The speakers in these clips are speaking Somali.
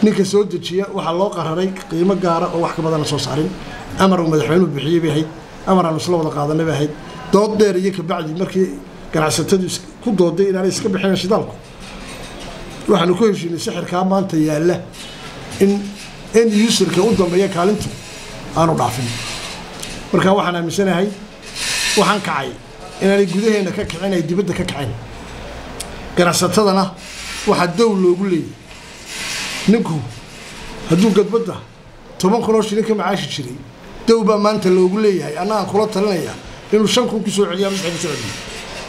ninka soo dejiya waxaa loo qararay qiimo gaara oo wax ka badan la soo saarin amar uu madaxweynuhu bixiyey bay ahayd amar aanu isla wada qaadanay bay ahayd dood dheer iyo kabacdi markii ganacsatadu ku dooday inaanay iska bixinayn shidaalku waxaanu ku heshiinay sixirkaa maanta yaalla in in userka u dambeeya kaalintu aanu dhaafin marka waxaan aaminsanahay waxaan kacay inaanay gudaheenna ka kicin ay dibadda ka kaceen ganacsatadana waxaa dow loogu leeyay ninku hadduu gadbadda toban kunoo shilin ka macaashi jiray dow baa maanta loogu leeyahay anna aan kula talinaya inuu shan kun ku soo celiya ama ku soo celiyo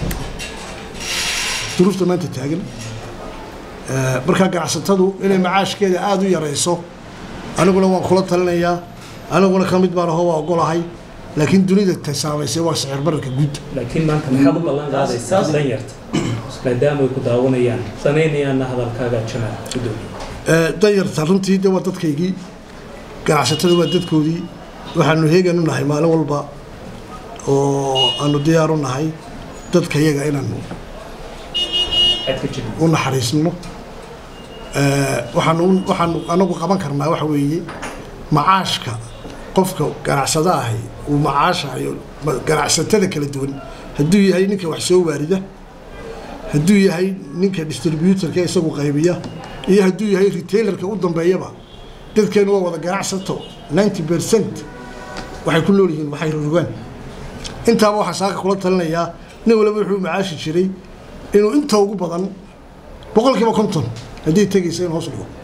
duruufta maanta taagan markaa ganacsatadu inay macaashkeeda aada u yarayso aniguna waan kula talinayaa aniguna ka mid baan aho waa ogolahay laakiin dunida ta saamaysay waa sicir bararka guud laakiin maanta maxaad u ballan qaadaysaa danyarta maadaama ay ku daawanayaan danaynayaanna hadalkaaga jamaal gudoomiye danyarta runtii de waa dadkaygii ganacsatada waa dadkoodii waxaanu heegan u nahay maalin walba oo aanu diyaar u nahay dadka yaga inaanu cad ka jiro u naxariisno waxaanu waxaanu anagu qaban karnaa waxa weeye macaashka qofka ganacsada ahi uu macaashayo ganacsatada kala duwan hadduu yahay ninka wax soo waarida hadduu yahay ninka distributorka isagu qaybiya iyo hadduu yahay retailerka u dambeeyaba dadkeenu waa wada ganacsato ninety percent waxay ku nool yihiin waxay rogaan intaaba waxaa saaka kula talinayaa nin waliba wuxuu macaashi jiray inuu inta ugu badan boqolkiiba konton haddii tegaysa in hoos dhigo